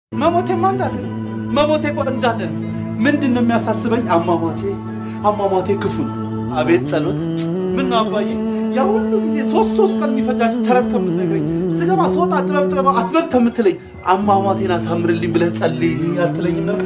መሞቴማ እንዳለ ነው። መሞቴ እኮ እንዳለ ነው። ምንድን ነው የሚያሳስበኝ? አሟሟቴ አሟሟቴ ክፉ ነው። አቤት ጸሎት! ምን ነው አባዬ፣ ያ ሁሉ ጊዜ ሶስት ሶስት ቀን የሚፈጃጅ ተረት ከምትነግረኝ ስገባ ስወጣ ጥበብ ጥበብ አትበል ከምትለኝ አሟሟቴን አሳምርልኝ ብለህ ጸልይ አትለኝም ነበር?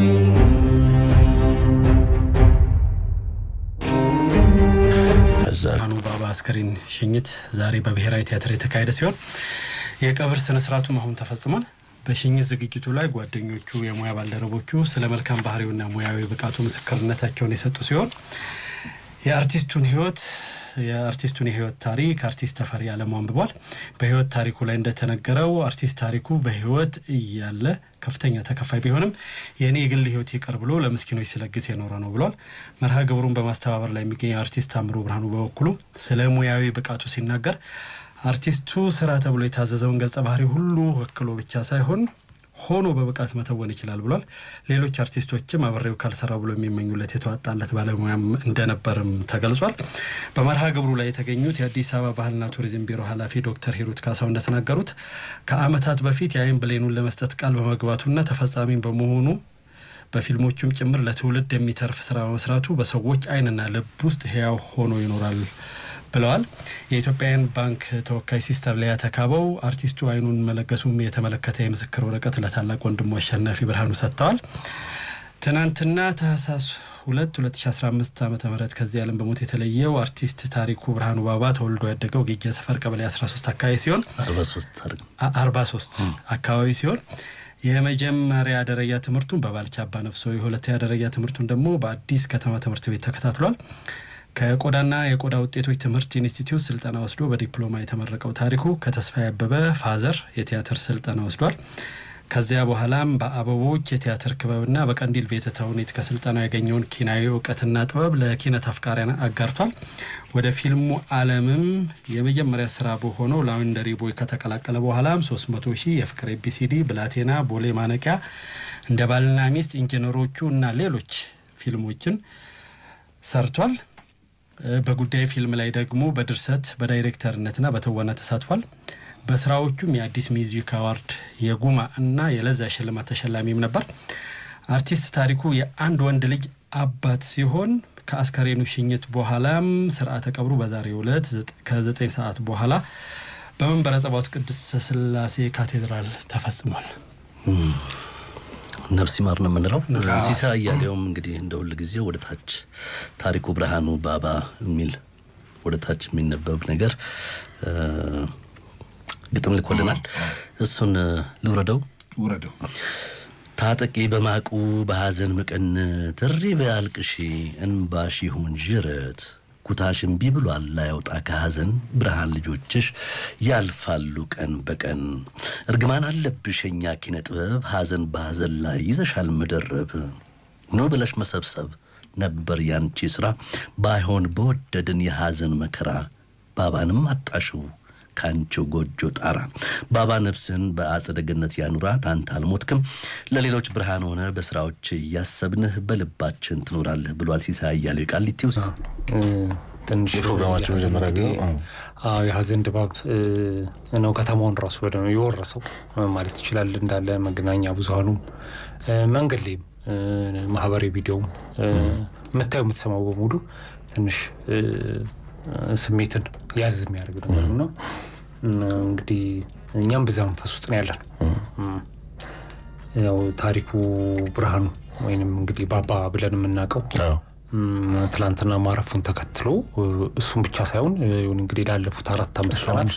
ብርሃኑ ባባ አስከሬን ሽኝት ዛሬ በብሔራዊ ቲያትር የተካሄደ ሲሆን የቀብር ስነ ስርዓቱም አሁን ተፈጽሟል። በሽኝት ዝግጅቱ ላይ ጓደኞቹ፣ የሙያ ባልደረቦቹ ስለ መልካም ባህሪውና ሙያዊ ብቃቱ ምስክርነታቸውን የሰጡ ሲሆን የአርቲስቱን ህይወት የአርቲስቱን የህይወት ታሪክ አርቲስት ተፈሪ አለሙ አንብቧል። በህይወት ታሪኩ ላይ እንደተነገረው አርቲስት ታሪኩ በህይወት እያለ ከፍተኛ ተከፋይ ቢሆንም የእኔ የግል ህይወት ይቅር ብሎ ለምስኪኖች ሲለግስ የኖረ ነው ብሏል። መርሃ ግብሩን በማስተባበር ላይ የሚገኘው አርቲስት አምሮ ብርሃኑ በበኩሉ ስለ ሙያዊ ብቃቱ ሲናገር አርቲስቱ ስራ ተብሎ የታዘዘውን ገጸ ባህሪ ሁሉ ወክሎ ብቻ ሳይሆን ሆኖ በብቃት መተወን ይችላል ብሏል። ሌሎች አርቲስቶችም አብሬው ካልሰራ ብሎ የሚመኙለት የተዋጣለት ባለሙያም እንደነበርም ተገልጿል። በመርሃ ግብሩ ላይ የተገኙት የአዲስ አበባ ባህልና ቱሪዝም ቢሮ ኃላፊ ዶክተር ሂሩት ካሳው እንደተናገሩት ከዓመታት በፊት የአይን ብሌኑን ለመስጠት ቃል በመግባቱና ተፈጻሚ በመሆኑ በፊልሞቹም ጭምር ለትውልድ የሚተርፍ ስራ በመስራቱ በሰዎች አይንና ልብ ውስጥ ህያው ሆኖ ይኖራል ብለዋል። የኢትዮጵያውያን ባንክ ተወካይ ሲስተር ሊያ ተካበው አርቲስቱ አይኑን መለገሱም የተመለከተ የምስክር ወረቀት ለታላቅ ወንድሙ አሸናፊ ብርሃኑ ሰጥተዋል። ትናንትና ታህሳስ ሁለት 2015 ዓ ም ከዚህ ዓለም በሞት የተለየው አርቲስት ታሪኩ ብርሃኑ ባባ ተወልዶ ያደገው ጌጃ ሰፈር ቀበሌ 13 አካባቢ ሲሆን 43 አካባቢ ሲሆን የመጀመሪያ ደረጃ ትምህርቱን በባልቻ አባ ነፍሶ የሁለተኛ ደረጃ ትምህርቱን ደግሞ በአዲስ ከተማ ትምህርት ቤት ተከታትሏል። ከቆዳና የቆዳ ውጤቶች ትምህርት ኢንስቲትዩት ስልጠና ወስዶ በዲፕሎማ የተመረቀው ታሪኩ ከተስፋዬ አበበ ፋዘር የቲያትር ስልጠና ወስዷል። ከዚያ በኋላም በአበቦች የቲያትር ክበብና በቀንዲል ቤተ ተውኔት ከስልጠናው ያገኘውን ኪናዊ እውቀትና ጥበብ ለኪነት አፍቃሪያን አጋርቷል። ወደ ፊልሙ ዓለምም የመጀመሪያ ስራ በሆነው ላውንደሪ ቦይ ከተቀላቀለ በኋላም 300 ሺህ የፍቅር ኤቢሲዲ፣ ብላቴና፣ ቦሌ ማነቂያ፣ እንደ ባልና ሚስት፣ ኢንጂነሮቹ እና ሌሎች ፊልሞችን ሰርቷል። በጉዳይ ፊልም ላይ ደግሞ በድርሰት በዳይሬክተርነትና በትወና ተሳትፏል። በስራዎቹም የአዲስ ሚውዚክ አዋርድ የጉማ እና የለዛ ሽልማት ተሸላሚም ነበር። አርቲስት ታሪኩ የአንድ ወንድ ልጅ አባት ሲሆን ከአስከሬኑ ሽኝት በኋላም ስርዓተ ቀብሩ በዛሬው ዕለት ከዘጠኝ ሰዓት በኋላ በመንበረ ጸባዖት ቅድስት ሥላሴ ካቴድራል ተፈጽሟል። ነፍስ ይማር ነው የምንለው። ሲሳይ አያሌውም እንግዲህ እንደ ሁል ጊዜ ወደ ታች ታሪኩ ብርሃኑ ባባ የሚል ወደ ታች የሚነበብ ነገር ግጥም ልኮልናል። እሱን ልውረደው ውረደው። ታጠቂ በማቁ በሐዘን መቀነት እሪ በያልቅሺ እንባሽ ይሁን ዥረት ኩታሽ እምቢ ብሏል ላያውጣ ከሐዘን ብርሃን ልጆችሽ ያልፋሉ ቀን በቀን እርግማን አለብሽ የኛ ኪነ ጥበብ ሐዘን በሐዘን ላይ ይዘሻል መደረብ ኖ ብለሽ መሰብሰብ ነበር ያንቺ ስራ ባይሆን በወደድን የሐዘን መከራ ባባንም አጣሽው ከአንቺው ጎጆ ጣራ ባባ ነፍስህን በአጸደ ገነት ያኑራት። አንተ አልሞትክም፣ ለሌሎች ብርሃን ሆነ በስራዎች እያሰብንህ በልባችን ትኖራለህ ብሏል ሲሳይ አያሌው ቃሊቲ ውስጥ ትንሽ የፕሮግራማችን መጀመሪያ ቢሆን አዎ የሀዘን ድባብ ነው ከተማውን ራሱ ወደ የወረሰው ማለት ይችላል። እንዳለ መገናኛ ብዙሀኑም መንገድ ላይም ማህበራዊ ቪዲዮም የምታየው የምትሰማው በሙሉ ትንሽ ስሜትን ያዝ የሚያደርግ ነገር ነው። እንግዲህ እኛም በዛ መንፈስ ውስጥ ነው ያለን። ያው ታሪኩ ብርሃኑ ወይንም እንግዲህ ባባ ብለን የምናውቀው ትላንትና ማረፉን ተከትሎ እሱም ብቻ ሳይሆን እንግዲህ ላለፉት አራት አምስት ቀናት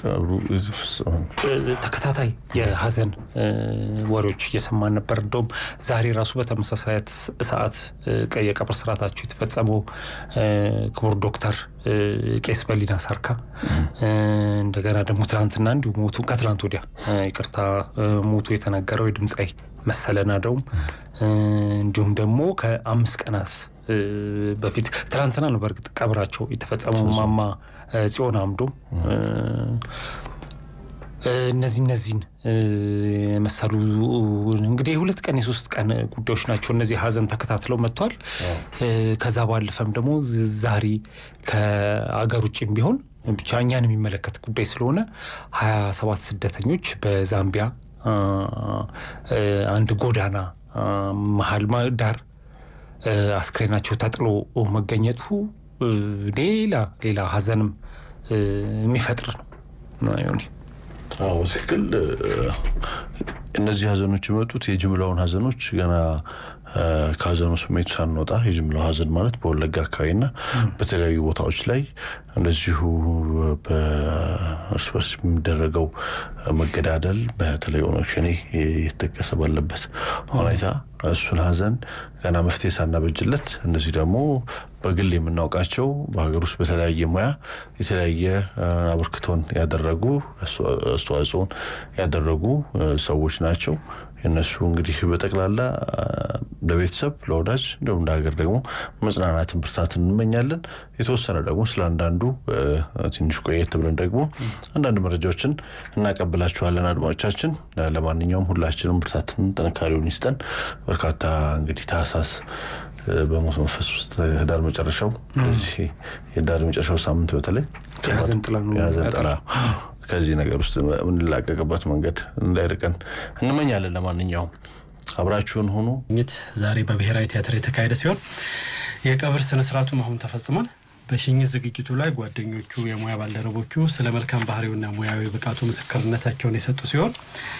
ተከታታይ የሀዘን ወሬዎች እየሰማን ነበር። እንደውም ዛሬ ራሱ በተመሳሳይ ሰዓት የቀብር ስርዓታቸው የተፈጸመው ክቡር ዶክተር ቄስ በሊና ሳርካ እንደገና ደግሞ ትላንትና እንዲሁ ሞቱ ከትላንት ወዲያ ይቅርታ ሞቱ የተነገረው የድምፃዊ መሰለ ናደውም እንዲሁም ደግሞ ከአምስት ቀናት በፊት ትናንትና ነው በእርግጥ ቀብራቸው የተፈጸመው ማማ ጽዮን አምዶም እነዚህ እነዚህን የመሰሉ እንግዲህ የሁለት ቀን የሶስት ቀን ጉዳዮች ናቸው። እነዚህ ሀዘን ተከታትለው መጥቷል። ከዛ ባለፈም ደግሞ ዛሬ ከአገር ውጭም ቢሆን ብቻ እኛን የሚመለከት ጉዳይ ስለሆነ ሀያ ሰባት ስደተኞች በዛምቢያ አንድ ጎዳና መሀል ዳር አስክሬናቸው ተጥሎ መገኘቱ ሌላ ሌላ ሀዘንም የሚፈጥር ነው። አዎ ትክክል። እነዚህ ሀዘኖች የመጡት የጅምላውን ሀዘኖች ገና ከሀዘኑ ስሜቱ ሳንወጣ የጅምላው ሀዘን ማለት በወለጋ አካባቢና በተለያዩ ቦታዎች ላይ እንደዚሁ በእርስ በርስ የሚደረገው መገዳደል በተለይ ኦነግ ሸኔ የተጠቀሰ ባለበት ሁኔታ እሱን ሀዘን ገና መፍትሄ ሳናበጅለት እነዚህ ደግሞ በግል የምናውቃቸው በሀገር ውስጥ በተለያየ ሙያ የተለያየ አበርክቶን ያደረጉ አስተዋጽኦን ያደረጉ ሰዎች ናቸው። የእነሱ እንግዲህ በጠቅላላ ለቤተሰብ ለወዳጅ እንዲሁም እንደ ሀገር ደግሞ መጽናናትን ብርታትን እንመኛለን። የተወሰነ ደግሞ ስለ አንዳንዱ ትንሽ ቆየት ብለን ደግሞ አንዳንድ መረጃዎችን እናቀብላችኋለን አድማጮቻችን። ለማንኛውም ሁላችንም ብርታትን ጥንካሬውን ይስጠን። በርካታ እንግዲህ ታህሳስ በሞት መንፈስ ውስጥ ህዳር መጨረሻው እዚህ የህዳር መጨረሻው ሳምንት በተለይ የሀዘን ጥላ ነው የሀዘን ጥላ ከዚህ ነገር ውስጥ የምንላቀቅበት መንገድ እንዳይርቀን እንመኛለን። ለማንኛውም አብራችሁን ሆኑ። ሽኝት ዛሬ በብሔራዊ ቲያትር የተካሄደ ሲሆን የቀብር ስነስርዓቱ አሁን ተፈጽሟል። በሽኝት ዝግጅቱ ላይ ጓደኞቹ፣ የሙያ ባልደረቦቹ ስለ መልካም ባህሪውና ሙያዊ ብቃቱ ምስክርነታቸውን የሰጡ ሲሆን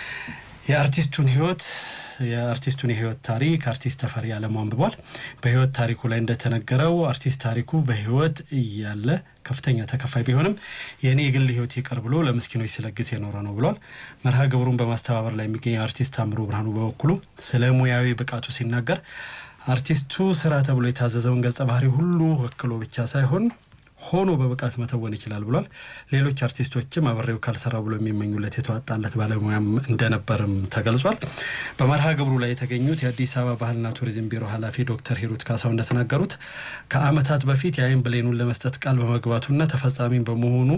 የአርቲስቱን ህይወት የአርቲስቱን የህይወት ታሪክ አርቲስት ተፈሪ አለሙ አንብቧል። በህይወት ታሪኩ ላይ እንደተነገረው አርቲስት ታሪኩ በህይወት እያለ ከፍተኛ ተከፋይ ቢሆንም የእኔ የግል ህይወት ይቅር ብሎ ለምስኪኖች ሲለግስ የኖረ ነው ብሏል። መርሃ ግብሩን በማስተባበር ላይ የሚገኘው አርቲስት ታምሩ ብርሃኑ በበኩሉ ስለ ሙያዊ ብቃቱ ሲናገር አርቲስቱ ስራ ተብሎ የታዘዘውን ገጸ ባህሪ ሁሉ ወክሎ ብቻ ሳይሆን ሆኖ በብቃት መተወን ይችላል ብሏል። ሌሎች አርቲስቶችም አብሬው ካልሰራ ብሎ የሚመኙለት የተዋጣለት ባለሙያም እንደነበርም ተገልጿል። በመርሃ ግብሩ ላይ የተገኙት የአዲስ አበባ ባህልና ቱሪዝም ቢሮ ኃላፊ ዶክተር ሂሩት ካሳው እንደተናገሩት ከዓመታት በፊት የአይን ብሌኑን ለመስጠት ቃል በመግባቱና ተፈጻሚም በመሆኑ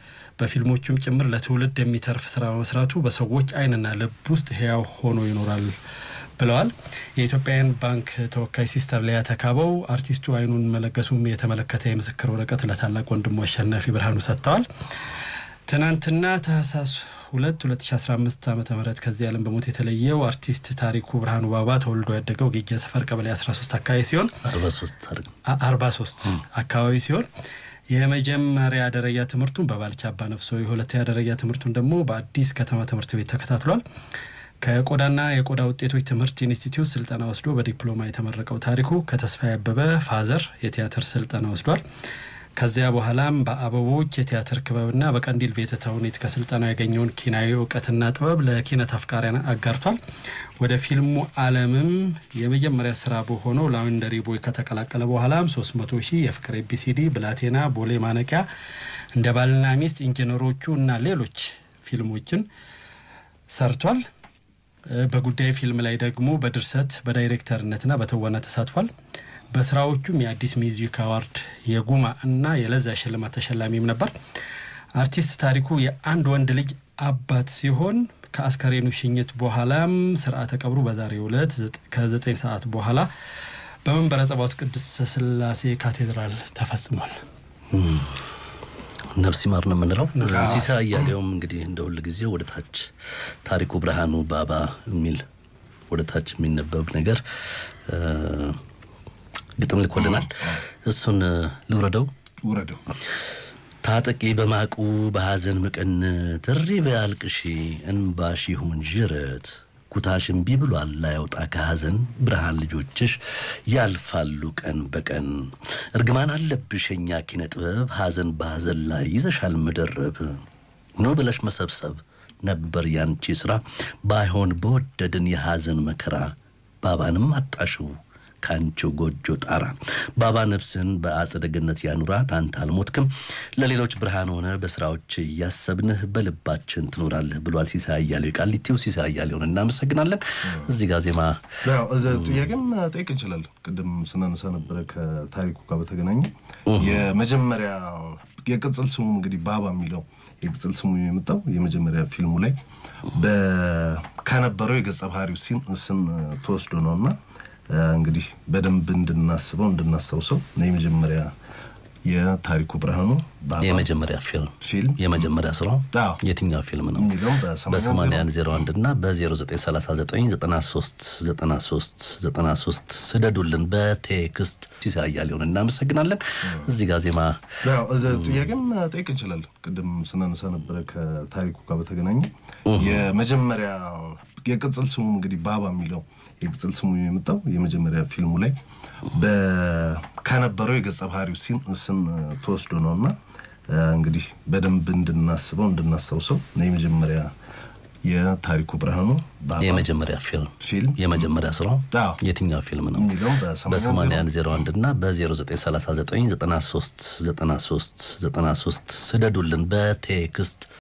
በፊልሞቹም ጭምር ለትውልድ የሚተርፍ ስራ በመስራቱ በሰዎች አይንና ልብ ውስጥ ህያው ሆኖ ይኖራል ብለዋል። የኢትዮጵያውያን ባንክ ተወካይ ሲስተር ሊያ ተካበው አርቲስቱ አይኑን መለገሱም የተመለከተ የምስክር ወረቀት ለታላቅ ወንድሙ አሸናፊ ብርሃኑ ሰጥተዋል። ትናንትና ታህሳስ ሁለት 2015 ዓ ም ከዚህ ዓለም በሞት የተለየው አርቲስት ታሪኩ ብርሃኑ ባባ ተወልዶ ያደገው ጌጃ ሰፈር ቀበሌ 13 አካባቢ ሲሆን 43 አካባቢ ሲሆን የመጀመሪያ ደረጃ ትምህርቱን በባልቻ አባ ነፍሶ የሁለተኛ ደረጃ ትምህርቱን ደግሞ በአዲስ ከተማ ትምህርት ቤት ተከታትሏል። ከቆዳና የቆዳ ውጤቶች ትምህርት ኢንስቲትዩት ስልጠና ወስዶ በዲፕሎማ የተመረቀው ታሪኩ ከተስፋዬ አበበ ፋዘር የቲያትር ስልጠና ወስዷል። ከዚያ በኋላም በአበቦች የቲያትር ክበብና በቀንዲል ቤተ ተውኔት ከስልጠና ያገኘውን ኪናዊ እውቀትና ጥበብ ለኪነት አፍቃሪያን አጋርቷል። ወደ ፊልሙ ዓለምም የመጀመሪያ ስራ በሆነው ላውንደሪ ቦይ ከተቀላቀለ በኋላም 300 ሺህ የፍቅር ኤቢሲዲ፣ ብላቴና፣ ቦሌ ማነቂያ፣ እንደ ባልና ሚስት፣ ኢንጂነሮቹ እና ሌሎች ፊልሞችን ሰርቷል። በጉዳይ ፊልም ላይ ደግሞ በድርሰት በዳይሬክተርነትና በትወና ተሳትፏል። በስራዎቹም የአዲስ ሚውዚክ አዋርድ የጉማ እና የለዛ ሽልማት ተሸላሚም ነበር። አርቲስት ታሪኩ የአንድ ወንድ ልጅ አባት ሲሆን ከአስከሬኑ ሽኝት በኋላም ስርዓተ ቀብሩ በዛሬው ዕለት ከዘጠኝ ሰዓት በኋላ በመንበረ ጸባዖት ቅድስት ስላሴ ካቴድራል ተፈጽሟል። ነፍስ ይማር ነው የምንለው። ሲሳይ አያሌውም እንግዲህ እንደ ሁል ጊዜ ወደ ታች ታሪኩ ብርሃኑ ባባ የሚል ወደ ታች የሚነበብ ነገር ግጥም ልኮልናል። እሱን ልውረደው ውረደው። ታጠቂ በማቁ በሐዘን ምቅን ትሪ በያልቅሺ እንባሽ ይሁን ዥረት ኩታሽ እምቢ ብሏል ላያውጣ ከሐዘን ብርሃን ልጆችሽ ያልፋሉ ቀን በቀን እርግማን አለብሽ የኛ ኪነ ጥበብ ሐዘን በሐዘን ላይ ይዘሻል መደረብ ኖ ብለሽ መሰብሰብ ነበር ያንቺ ሥራ ባይሆን በወደድን የሐዘን መከራ ባባንም አጣሽው ከአንቺው ጎጆ ጣራ ባባ ነፍስህን በአጸደ ገነት ያኑራት። አንተ አልሞትክም፣ ለሌሎች ብርሃን ሆነ በስራዎች እያሰብንህ በልባችን ትኖራለህ ብሏል ሲሳይ አያሌው። ቃሊቲው ሲሳይ አያሌውን እናመሰግናለን። እዚህ ጋር ዜማ ጥያቄም ጠይቅ እንችላለን። ቅድም ስናነሳ ነበረ ከታሪኩ ጋር በተገናኘ የመጀመሪያ የቅጽል ስሙ እንግዲህ ባባ የሚለው የቅጽል ስሙ የመጣው የመጀመሪያ ፊልሙ ላይ ከነበረው የገጸ ባህሪው ስም ተወስዶ ነው እና እንግዲህ በደንብ እንድናስበው እንድናስታውሰው የመጀመሪያ የታሪኩ ብርሃኑ ባባ የመጀመሪያ ፊልም ፊልም የመጀመሪያ ስራው አዎ። የትኛው ፊልም ነው? የሚለውም በሰማንያ በ8101 እና በ0939939393 ስደዱልን በቴክስት ሲሳይ አያሌውን እናመሰግናለን። እዚህ ጋር ዜማ ያው እዛ ጥያቄም ጠይቅ እንችላለን። ቅድም ስናነሳ ነበረ ከታሪኩ ጋር በተገናኘ የመጀመሪያ የቅጽል ስሙ እንግዲህ ባባ የሚለው የቅጽል ስሙ የመጣው የመጀመሪያ ፊልሙ ላይ በ- ከነበረው የገጸ ባህሪው ሲም- ስም ተወስዶ ነው እና እንግዲህ በደንብ እንድናስበው እንድናስታውሰው የመጀመሪያ የታሪኩ ብርሃኑ ባባ የመጀመሪያ ፊልም ፊልም የመጀመሪያ ስራው አዎ። የትኛው ፊልም ነው? የሚለውም በሰማንያ በ8101 እና በ0939939393 ስደዱልን በቴክስት